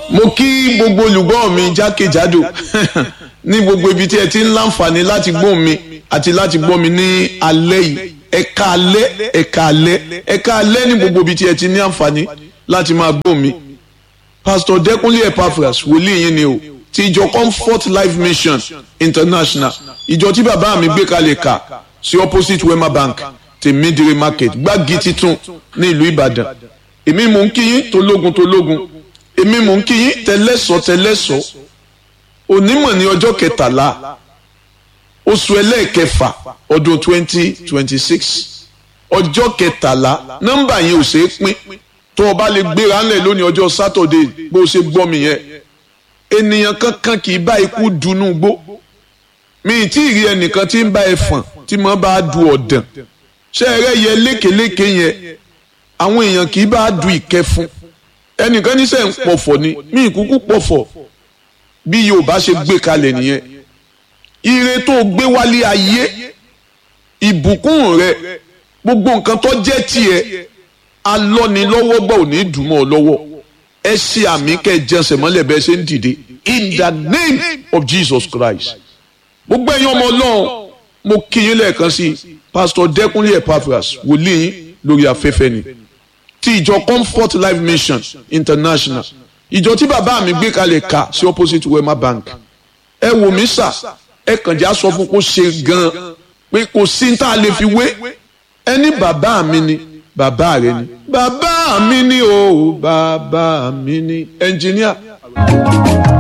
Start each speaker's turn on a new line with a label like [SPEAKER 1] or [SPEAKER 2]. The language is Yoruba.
[SPEAKER 1] mo kí gbogbo olùgbọ́ mi jákèjádò ní gbogbo ibi tí ẹ ti ń láǹfààní láti gbọ́ mi àti láti gbọ́ mi ní alẹ́ yìí ẹ̀ka alẹ́ ẹ̀ka alẹ́ ẹ̀ka alẹ́ ní gbogbo ibi tí ẹ ti ní àǹfààní láti máa gbọ́ mi pastor Dẹ́kúnlé Epaphras wòlíì yín ni o ti ìjọ Comfort Life Mission International ìjọ tí bàbá mi gbé kalẹ̀ kà sí opposite Wema Bank ti Midire Market gbági titun ní ìlú Ìbàdàn èmi mò ń kí yín tológun tológun èmi mò ń kí yín tẹlẹ́sọ̀ tẹlẹ́sọ̀ onímọ̀ ní ọjọ́ kẹtàlá oṣù ẹlẹ́ẹ̀kẹfà ọdún twenty twenty six ọjọ́ kẹtàlá nọ́mbà yẹn ò ṣeé pín tó o bá lè gbéra ńlẹ̀ lónìí ọjọ́ sátọ̀dé bó o ṣe gbọ́ mi yẹn ènìyàn kankan kì í bá ikú dunú gbó mi ì tí ì rí ẹnìkan tí ń bá ẹfọ̀n tí mo bá du ọ̀dàn ṣé ẹrẹ́ yẹ lékeléke yẹn àwọn èèyàn kì í bá du ìkẹfun ẹnìkan níṣẹ́ ń pọ̀fọ̀ ni mí ìkúkú pọ̀fọ̀ bí Yorùbá ṣe gbé kalẹ̀ nìyẹn ire tó gbé wálé ayé ìbùkún rẹ gbogbo nǹkan tó jẹ́ tiẹ̀ alọ́nilọ́wọ́gbà ò ní dùn mọ́ ọ lọ́wọ́ ẹ ṣe àmì kẹ́ ẹ jẹsẹ̀ mọ́lẹ̀ bẹ́ẹ̀ ṣe ń dìde in the name of Jesus Christ gbogbo ẹ̀yin ọmọ Ọlọ́run mo kí yín lẹ́ẹ̀kan sí Pastor Dẹ́kúnlé Epaphras wòlíì yín lórí afẹ́fẹ́ ni ti ìjọ Comfort Life Mission International ìjọ tí bàbá mi gbé kalẹ̀ ká sí opposite Wema Bank ẹ wò mí sà ẹ kàn já sọ fún kó ṣe gan-an pé kò sí tá a lè fi wé ẹni bàbá mi ni bàbá rẹ ni bàbá mi ni o bàbá mi ni ẹnjìníà.